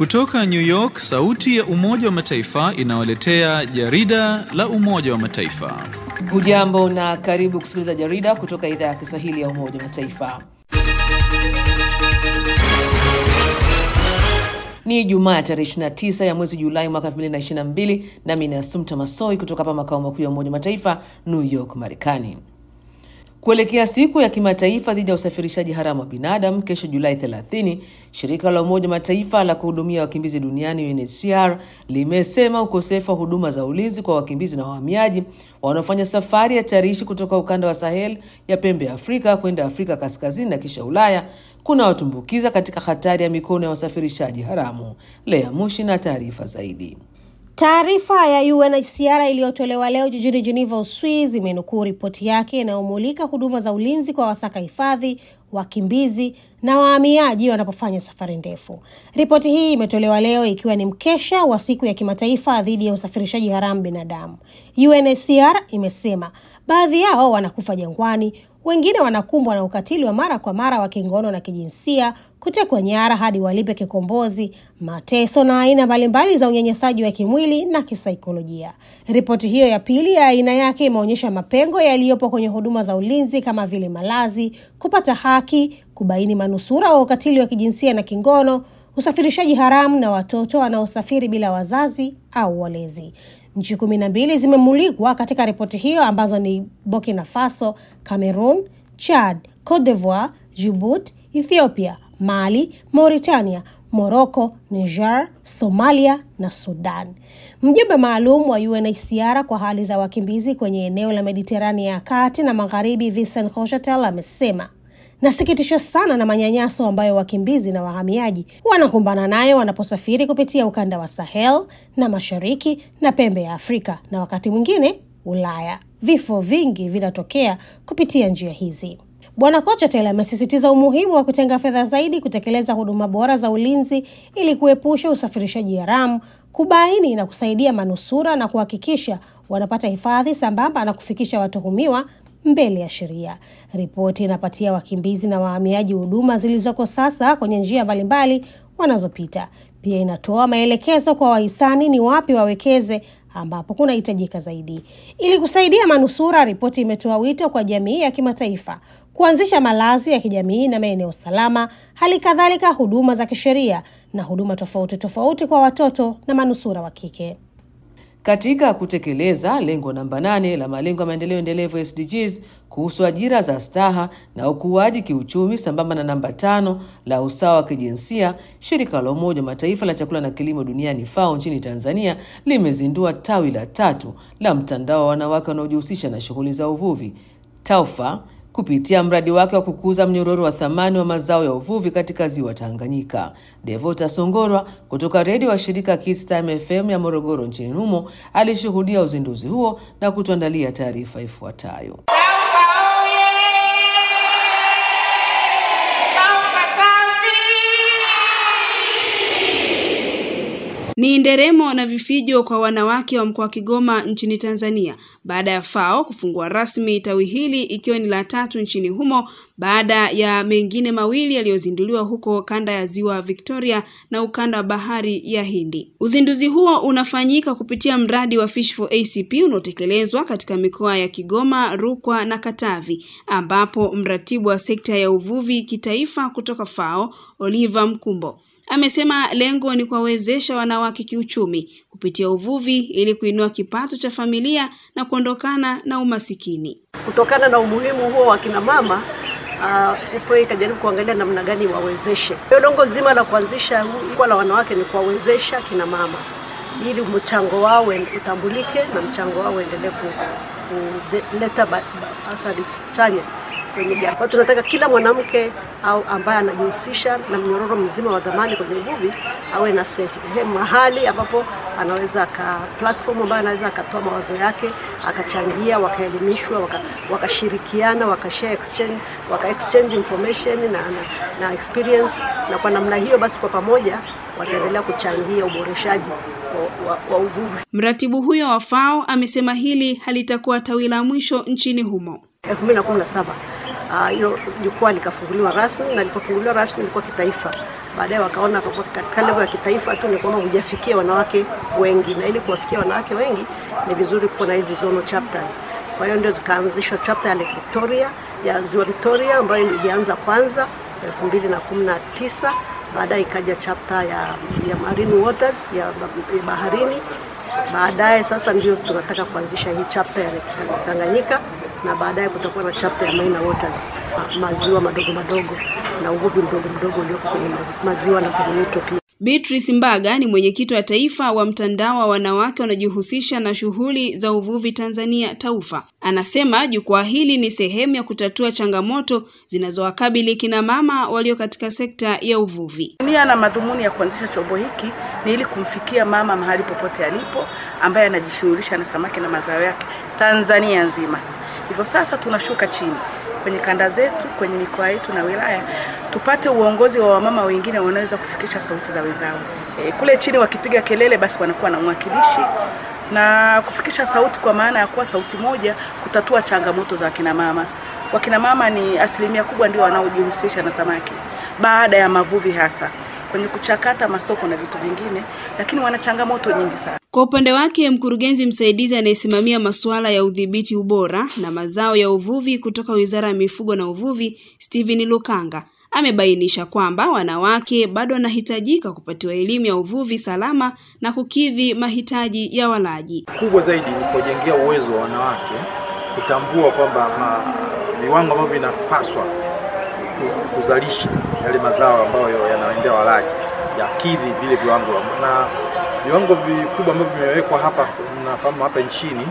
Kutoka New York, sauti ya Umoja wa Mataifa inawaletea jarida la Umoja wa Mataifa. Hujambo na karibu kusikiliza jarida kutoka idhaa ya Kiswahili ya Umoja wa Mataifa. Ni Jumaa tarehe 29 ya mwezi Julai mwaka 2022, nami ni Asumta Masoi kutoka hapa makao makuu ya Umoja wa Mataifa, New York, Marekani. Kuelekea siku ya kimataifa dhidi ya usafirishaji haramu wa binadamu kesho Julai 30, shirika la Umoja Mataifa la kuhudumia wakimbizi duniani UNHCR limesema ukosefu wa huduma za ulinzi kwa wakimbizi na wahamiaji wanaofanya safari hatarishi kutoka ukanda wa Sahel ya pembe ya Afrika kwenda Afrika kaskazini na kisha Ulaya kuna watumbukiza katika hatari ya mikono ya wasafirishaji haramu. Lea Mushi na taarifa zaidi. Taarifa ya UNHCR iliyotolewa leo jijini Geneva, Uswizi, imenukuu ripoti yake inayomulika huduma za ulinzi kwa wasaka hifadhi, wakimbizi na wahamiaji wanapofanya safari ndefu. Ripoti hii imetolewa leo ikiwa ni mkesha wa siku ya kimataifa dhidi ya usafirishaji haramu binadamu. UNHCR imesema baadhi yao wanakufa jangwani, wengine wanakumbwa na ukatili wa mara kwa mara wa kingono na kijinsia, kutekwa nyara hadi walipe kikombozi, mateso na aina mbalimbali za unyanyasaji wa kimwili na kisaikolojia. Ripoti hiyo ya pili ya aina yake imeonyesha mapengo yaliyopo kwenye huduma za ulinzi kama vile malazi, kupata haki, kubaini manusura wa ukatili wa kijinsia na kingono, usafirishaji haramu na watoto wanaosafiri bila wazazi au walezi. Nchi kumi na mbili zimemulikwa katika ripoti hiyo ambazo ni Burkina Faso, Cameroon, Chad, Cote d'Ivoire, Djibouti, Ethiopia, Mali, Mauritania, Morocco, Niger, Somalia na Sudan. Mjumbe maalum wa UNHCR kwa hali za wakimbizi kwenye eneo la Mediterania ya kati na magharibi, Vincent Cochetel amesema Nasikitishwa sana na manyanyaso ambayo wakimbizi na wahamiaji wanakumbana nayo wanaposafiri kupitia ukanda wa Sahel na mashariki na pembe ya Afrika na wakati mwingine Ulaya. Vifo vingi vinatokea kupitia njia hizi. Bwana Kochetel amesisitiza umuhimu wa kutenga fedha zaidi kutekeleza huduma bora za ulinzi ili kuepusha usafirishaji haramu, kubaini na kusaidia manusura na kuhakikisha wanapata hifadhi sambamba na kufikisha watuhumiwa mbele ya sheria. Ripoti inapatia wakimbizi na wahamiaji huduma zilizoko sasa kwenye njia mbalimbali wanazopita. Pia inatoa maelekezo kwa wahisani ni wapi wawekeze ambapo kunahitajika zaidi. Ili kusaidia manusura, ripoti imetoa wito kwa jamii ya kimataifa kuanzisha malazi ya kijamii na maeneo salama, hali kadhalika huduma za kisheria na huduma tofauti tofauti kwa watoto na manusura wa kike. Katika kutekeleza lengo namba nane la malengo ya maendeleo endelevu SDGs kuhusu ajira za staha na ukuaji kiuchumi sambamba na namba tano la usawa wa kijinsia, shirika la Umoja wa Mataifa la chakula na kilimo duniani FAO nchini Tanzania limezindua tawi la tatu la mtandao wa wanawake wanaojihusisha na shughuli za uvuvi TAWFA kupitia mradi wake wa kukuza mnyororo wa thamani wa mazao ya uvuvi katika ziwa Tanganyika. Devota Songorwa kutoka redio wa shirika Kids Time FM ya Morogoro nchini humo alishuhudia uzinduzi huo na kutuandalia taarifa ifuatayo. Ni nderemo na vifijo kwa wanawake wa mkoa wa Kigoma nchini Tanzania baada ya FAO kufungua rasmi tawi hili ikiwa ni la tatu nchini humo baada ya mengine mawili yaliyozinduliwa huko kanda ya Ziwa Victoria na ukanda wa Bahari ya Hindi. Uzinduzi huo unafanyika kupitia mradi wa Fish for ACP unaotekelezwa katika mikoa ya Kigoma, Rukwa na Katavi ambapo mratibu wa sekta ya uvuvi kitaifa kutoka FAO, Oliver Mkumbo amesema lengo ni kuwawezesha wanawake kiuchumi kupitia uvuvi ili kuinua kipato cha familia na kuondokana na umasikini. Kutokana na umuhimu huo wa kina mama uh, FA ikajaribu kuangalia namna gani wawezeshe. Lengo zima la kuanzisha jukwaa la wanawake ni kuwawezesha kina mama ili mchango wao utambulike na mchango wao uendelee kuleta athari chanya kwenye jamii. Kwa tunataka kila mwanamke au ambaye anajihusisha na mnyororo mzima wa dhamani kwenye uvuvi awe na sehemu mahali ambapo anaweza aka platform ambayo anaweza akatoa mawazo yake akachangia, wakaelimishwa, wakashirikiana, waka share exchange, waka exchange information na, na, na experience, na kwa namna hiyo basi kwa pamoja wataendelea kuchangia uboreshaji wa, wa, wa uvuvi. Mratibu huyo wa FAO amesema hili halitakuwa tawi la mwisho nchini humo. 2017 hilo uh, jukwaa likafunguliwa rasmi na lilipofunguliwa rasmi lilikuwa kitaifa baadaye wakaona kwamba katika level ya kitaifa tu ni kwamba hujafikia wanawake wengi, na ili kuwafikia wanawake wengi ni vizuri kuwa na hizi zonal chapters. Kwa hiyo ndio zikaanzishwa chapter ya Lake Victoria ya Ziwa Victoria ambayo ilianza kwanza 2019 baadaye ikaja chapter ya, ya marine waters ya, ya baharini. Baadaye sasa ndio tunataka kuanzisha hii chapter ya Lake Tanganyika na baadaye kutakuwa na chapter ya minor waters, ma, maziwa madogo madogo na uvuvi mdogo mdogo ulioko kwenye maziwa na kwenye mito pia. Beatrice Mbaga ni mwenyekiti wa taifa wa mtandao wa wanawake wanaojihusisha na shughuli za uvuvi Tanzania TAUFA. Anasema jukwaa hili ni sehemu ya kutatua changamoto zinazowakabili kina mama walio katika sekta ya uvuvi. Nia na madhumuni ya kuanzisha chombo hiki ni ili kumfikia mama mahali popote alipo ambaye anajishughulisha na samaki na mazao yake Tanzania nzima. Hivyo sasa tunashuka chini kwenye kanda zetu, kwenye mikoa yetu na wilaya, tupate uongozi wa wamama wengine wanaweza kufikisha sauti za wenzao. E, kule chini wakipiga kelele, basi wanakuwa na mwakilishi na kufikisha sauti, kwa maana ya kuwa sauti moja kutatua changamoto za wakina mama. Wakina mama ni asilimia kubwa ndio wanaojihusisha na samaki baada ya mavuvi, hasa kwenye kuchakata masoko na vitu vingine, lakini wana changamoto nyingi sana. Kwa upande wake, mkurugenzi msaidizi anayesimamia masuala ya udhibiti ubora na mazao ya uvuvi kutoka Wizara ya Mifugo na Uvuvi, Steven Lukanga, amebainisha kwamba wanawake bado wanahitajika kupatiwa elimu ya uvuvi salama na kukidhi mahitaji ya walaji. Kubwa zaidi ni kujengea uwezo wa wanawake kutambua kwamba viwango ambavyo vinapaswa kuzalisha yale mazao ambayo yanaendea walaji yakidhi vile viwango na viwango vikubwa ambavyo vimewekwa hapa. Nafahamu hapa nchini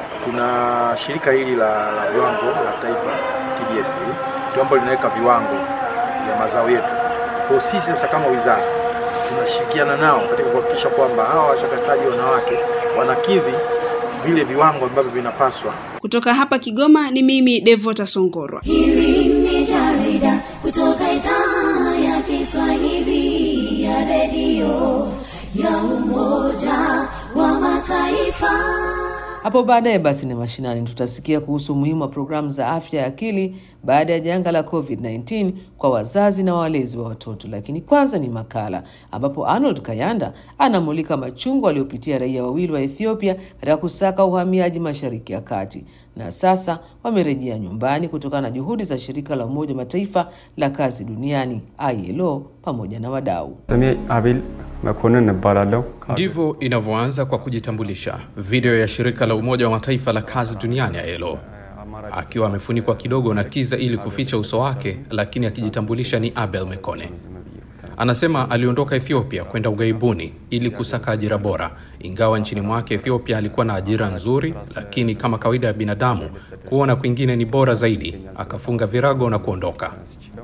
tuna shirika hili la, la viwango la taifa TBS, hili ndio ambalo linaweka viwango vya mazao yetu. Kwa sisi sasa kama wizara tunashirikiana nao katika kuhakikisha kwamba hawa wachakataji wanawake wanakidhi vile viwango ambavyo vinapaswa. Kutoka hapa Kigoma ni mimi Devota Songorwa. Hili ni jarida kutoka idhaa ya Kiswahili ya redio ya Umoja wa Mataifa. Hapo baadaye basi ni mashinani, tutasikia kuhusu umuhimu wa programu za afya ya akili baada ya janga la COVID-19 kwa wazazi na walezi wa watoto. Lakini kwanza ni makala ambapo Arnold Kayanda anamulika machungu waliopitia raia wawili wa Ethiopia katika kusaka uhamiaji Mashariki ya Kati, na sasa wamerejea nyumbani kutokana na juhudi za shirika la Umoja wa Mataifa la kazi duniani ILO pamoja na wadau. Abel Makonnen እባላለሁ። Ndivyo inavyoanza kwa kujitambulisha. Video ya shirika la Umoja wa Mataifa la kazi duniani ILO, akiwa amefunikwa kidogo na kiza ili kuficha uso wake, lakini akijitambulisha ni Abel Mekone. Anasema aliondoka Ethiopia kwenda ughaibuni ili kusaka ajira bora. Ingawa nchini mwake Ethiopia alikuwa na ajira nzuri, lakini kama kawaida ya binadamu, kuona kwingine ni bora zaidi, akafunga virago na kuondoka.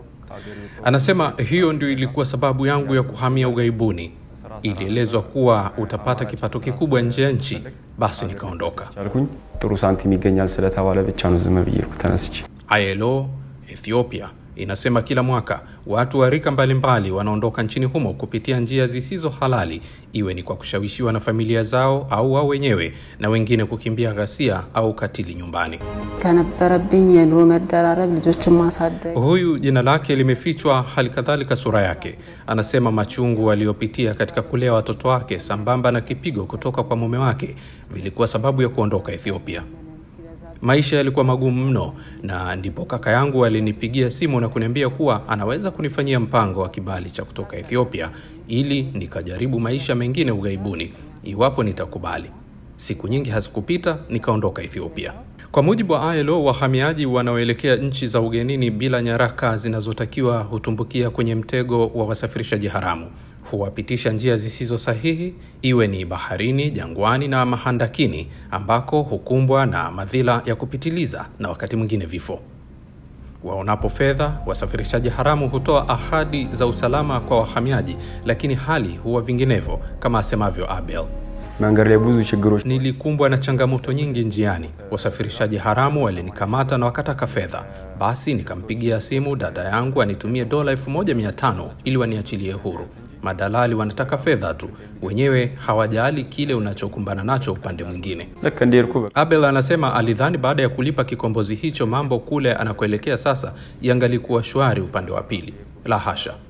Anasema hiyo ndio ilikuwa sababu yangu ya kuhamia ughaibuni. Ilielezwa kuwa utapata kipato kikubwa nje ya nchi, basi nikaondoka. ቻልኩኝ ጥሩ ሳንቲም ይገኛል ስለተባለ ብቻ ነው ዝም ብዬ ተነስቼ ILO Ethiopia inasema kila mwaka watu wa rika mbalimbali wanaondoka nchini humo kupitia njia zisizo halali, iwe ni kwa kushawishiwa na familia zao au wao wenyewe, na wengine kukimbia ghasia au ukatili nyumbani. ከነበረብኝ የኑሮ መደራረብ ልጆችን ማሳደግ Huyu jina lake limefichwa, hali kadhalika sura yake. Anasema machungu aliyopitia katika kulea watoto wake sambamba na kipigo kutoka kwa mume wake vilikuwa sababu ya kuondoka Ethiopia. Maisha yalikuwa magumu mno, na ndipo kaka yangu alinipigia simu na kuniambia kuwa anaweza kunifanyia mpango wa kibali cha kutoka Ethiopia ili nikajaribu maisha mengine ughaibuni iwapo nitakubali. Siku nyingi hazikupita, nikaondoka Ethiopia. Kwa mujibu wa ILO, wahamiaji wanaoelekea nchi za ugenini bila nyaraka zinazotakiwa hutumbukia kwenye mtego wa wasafirishaji haramu. Huwapitisha njia zisizo sahihi, iwe ni baharini, jangwani na mahandakini, ambako hukumbwa na madhila ya kupitiliza na wakati mwingine vifo. Waonapo fedha, wasafirishaji haramu hutoa ahadi za usalama kwa wahamiaji, lakini hali huwa vinginevyo, kama asemavyo Abel. መንገድ ላይ ብዙ ችግሮች Nilikumbwa na changamoto nyingi njiani. Wasafirishaji haramu walinikamata na wakataka fedha. Basi nikampigia simu dada yangu anitumie dola 1500 ili waniachilie huru. Madalali wanataka fedha tu, wenyewe hawajali kile unachokumbana nacho upande mwingine. ልክ እንደሄድኩ በቃ Abel anasema alidhani baada ya kulipa kikombozi hicho mambo kule anakoelekea sasa yangalikuwa shwari upande wa pili. La hasha.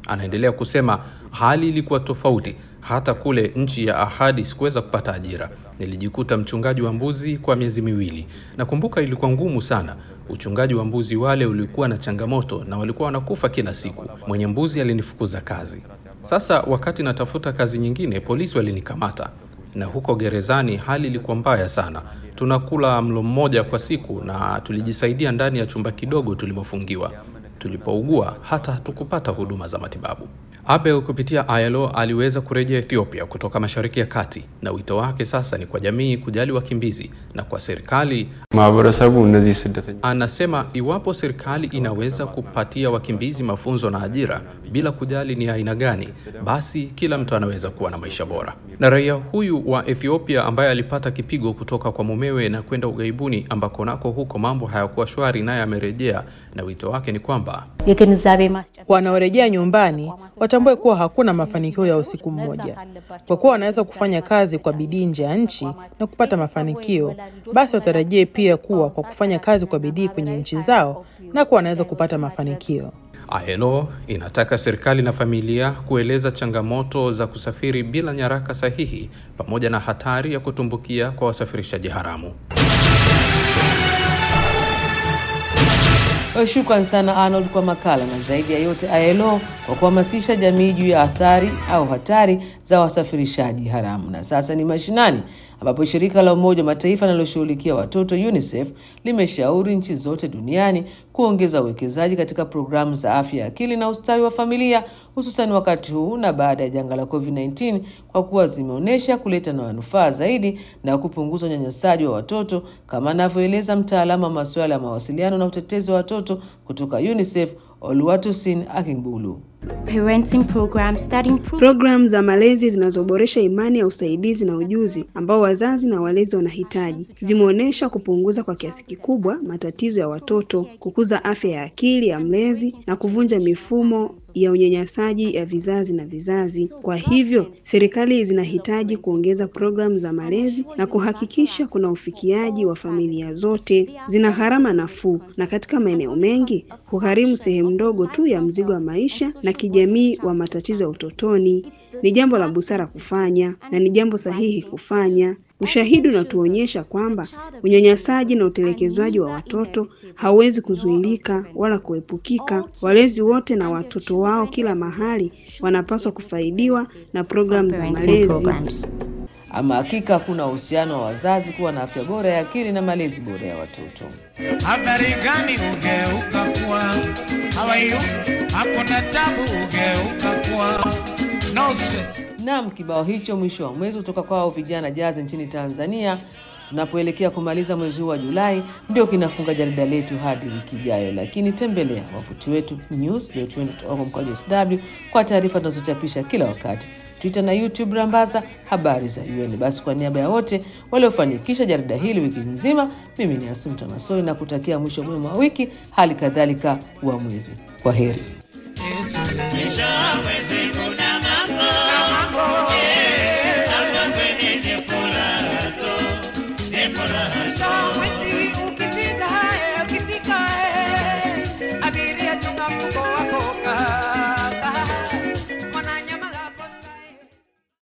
Anaendelea kusema hali ilikuwa tofauti hata kule nchi ya ahadi sikuweza kupata ajira. Nilijikuta mchungaji wa mbuzi kwa miezi miwili. Nakumbuka ilikuwa ngumu sana. Uchungaji wa mbuzi wale ulikuwa na changamoto na walikuwa wanakufa kila siku. Mwenye mbuzi alinifukuza kazi. Sasa wakati natafuta kazi nyingine, polisi walinikamata, na huko gerezani hali ilikuwa mbaya sana. Tunakula mlo mmoja kwa siku na tulijisaidia ndani ya chumba kidogo tulimofungiwa. Tulipougua hata hatukupata huduma za matibabu. Abel kupitia ILO aliweza kurejea Ethiopia kutoka Mashariki ya Kati, na wito wake sasa ni kwa jamii kujali wakimbizi na kwa serikali. ማህበረሰቡ እነዚህ ስደተኛ Anasema iwapo serikali inaweza kupatia wakimbizi mafunzo na ajira bila kujali ni aina gani, basi kila mtu anaweza kuwa na maisha bora. Na raia huyu wa Ethiopia ambaye alipata kipigo kutoka kwa mumewe na kwenda ughaibuni ambako nako huko mambo hayakuwa shwari, naye amerejea na wito wake ni kwamba Wanaorejea nyumbani watambue kuwa hakuna mafanikio ya usiku mmoja. Kwa kuwa wanaweza kufanya kazi kwa bidii nje ya nchi na kupata mafanikio, basi watarajie pia kuwa kwa kufanya kazi kwa bidii kwenye nchi zao nako wanaweza kupata mafanikio. ILO inataka serikali na familia kueleza changamoto za kusafiri bila nyaraka sahihi pamoja na hatari ya kutumbukia kwa wasafirishaji haramu. Shukran sana Arnold kwa makala na zaidi ya yote ILO kwa kuhamasisha jamii juu ya athari au hatari za wasafirishaji haramu. Na sasa ni mashinani, ambapo shirika la Umoja wa Mataifa linaloshughulikia watoto UNICEF limeshauri nchi zote duniani kuongeza uwekezaji katika programu za afya ya akili na ustawi wa familia, hususan wakati huu na baada ya janga la COVID-19 kwa kuwa zimeonyesha kuleta na manufaa zaidi na kupunguza unyanyasaji wa watoto, kama anavyoeleza mtaalamu wa masuala ya mawasiliano na utetezi wa watoto kutoka UNICEF Oluwatosin Akingbulu. Programu za malezi zinazoboresha imani ya usaidizi na ujuzi ambao wazazi na walezi wanahitaji zimeonyesha kupunguza kwa kiasi kikubwa matatizo ya watoto, kukuza afya ya akili ya mlezi na kuvunja mifumo ya unyanyasaji ya vizazi na vizazi. Kwa hivyo, serikali zinahitaji kuongeza programu za malezi na kuhakikisha kuna ufikiaji wa familia zote. Zina gharama nafuu na katika maeneo mengi hugharimu sehemu ndogo tu ya mzigo wa maisha na kijamii wa matatizo ya utotoni. Ni jambo la busara kufanya na ni jambo sahihi kufanya. Ushahidi unatuonyesha kwamba unyanyasaji na utelekezwaji wa watoto hauwezi kuzuilika wala kuepukika. Walezi wote na watoto wao kila mahali wanapaswa kufaidiwa na programu za malezi. Ama hakika hakuna uhusiano wa wazazi kuwa na afya bora ya akili na malezi bora ya watoto. Habari gani ugeuka kuwa hawayu hakuna tabu ugeuka kuwa no sweat. Naam, kibao hicho mwisho wa mwezi kutoka kwao vijana jazi nchini Tanzania tunapoelekea kumaliza mwezi huu wa Julai ndio kinafunga jarida letu hadi wiki ijayo, lakini tembelea wavuti wetu news.un.org mkwaju sw kwa taarifa tunazochapisha kila wakati Twitter na YouTube rambaza habari za UN. Basi kwa niaba ya wote waliofanikisha jarida hili wiki nzima, mimi ni Asumta Masoi na kutakia mwisho mwema wa wiki, hali kadhalika wa mwezi. Kwa heri. Yesu,